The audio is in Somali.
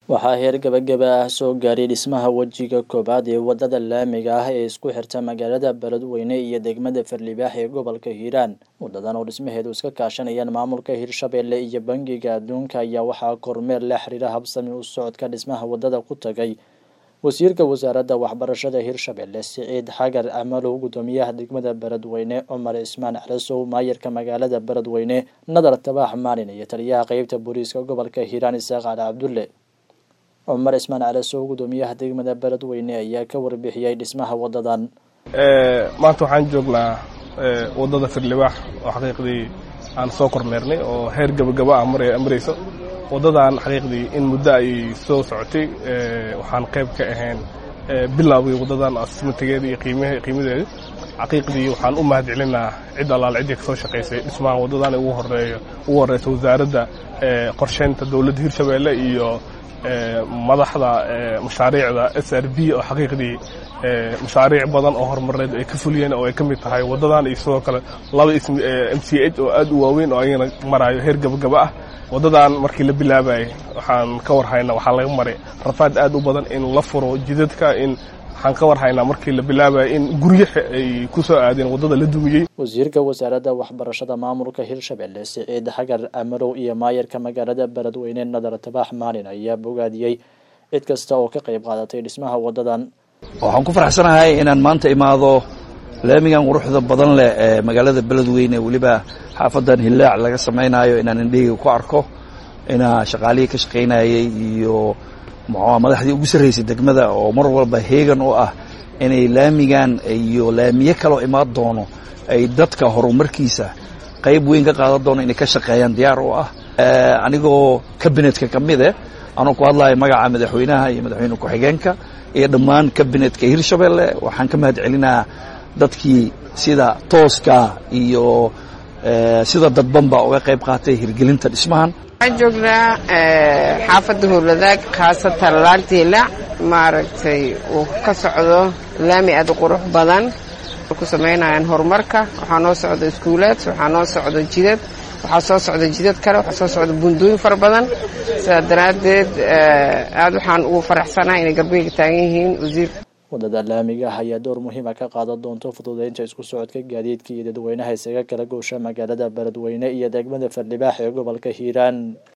waxaa heer gabagaba ah soo gaaray dhismaha wejiga koowaad ee wadada laamiga ah ee isku xirta magaalada beledweyne iyo degmada farlibaax ee gobolka hiiraan wadadan oo dhismaheedu iska kaashanayaan maamulka hirshabelle iyo bangiga adduunka ayaa waxaa kormeer la xiriira habsami u socodka dhismaha wadada ku tagay wasiirka wasaaradda waxbarashada hirshabelle siciid xagar amalow gudoomiyaha degmada beledweyne cumar cismaan calasow maayarka magaalada beledweyne nadar tabaax maalin iyo taliyaha qeybta booliiska gobolka hiiraan isaaq cali cabdulle cumar cismaan calasow gudoomiyaha degmada beledweyne ayaa ka warbixiyey dhismaha wadadan maanta waxaan joognaa wadada firlibaax oo xaqiiqdii aan soo kormeernay oo heer gabagaba ah marayso wadadan xaqiiqdii in muddo ay soo socotay waxaan qayb ka ahayn bilowgii wadadan asmatageeda iyo qiimadeeda xaqiiqdii waxaan u mahad celinaa cid allaal ciddii ka soo shaqaysay dhismaha wadadan ugu horeeyo ugu horeysa wasaaradda qorsheynta dowladda hirshabeelle iyo madaxda mashaariicda s r b oo xaqiiqdii mashaariic badan oo horumareed ay ka fuliyeen oo ay ka mid tahay wadadan iyo sidoo kale laba m c h oo aad u waaweyn oo ayagana maraayo heer gabagaba ah wadadan markii la bilaabayay waxaan ka warhaynaa waxaa laga maray rafaad aad u badan in la furo jidadka in waxaan ka warhaynaa markii la bilaabayay in guryo ay ku soo aadeen waddada la dumiyey wasiirka wasaaradda waxbarashada maamulka hirshabelle siciid xagar amarow iyo maayarka magaalada beledweyne nadar tabaax maalin ayaa bogaadiyey cid kasta oo ka qayb qaadatay dhismaha wadadan waxaan ku faraxsanahay inaan maanta imaado laamigan quruxda badan leh ee magaalada beledweyne weliba xaafadan hillaac laga samaynayo inaan indhaheyga ku arko inaa shaqaalihii ka shaqaynayay iyo muxua madaxdii ugu sarraysay degmada oo mar walba heegan u ah inay laamigan iyo laamiye kaloo imaan doono ay dadka horumarkiisa qayb weyn ka qaadan doono inay ka shaqeeyaan diyaar u ah anigoo kabinetka ka mid eh anoo ku hadlayo magaca madaxweynaha iyo madaxweyne ku-xigeenka iyo dhammaan kabinetka hirshabelle waxaan ka mahad celinaa dadkii sida tooska iyo sida dadbanba uga qayb qaatay hirgelinta dhismahan waxaan joognaa xaafadda howladaag khaasatan laantiila maaragtay uu ka socdo laami aad u qurux badan ku samaynayaan horumarka waxaa noo socda iskuulaad waxaa noo socda jidad waxaa soo socda jidad kale waxaa soo socda buundooyin fara badan sidaa daraaddeed aad waxaan ugu faraxsanahay inay garbeyga taagan yihiin wasiir wadada laamiga ah ayaa door muhiima ka qaadan doonto fududeynta isku socodka gaadiidka iyo dadweynaha isaga kala goosha magaalada beledweyne iyo degmada farlibaax ee gobolka hiiraan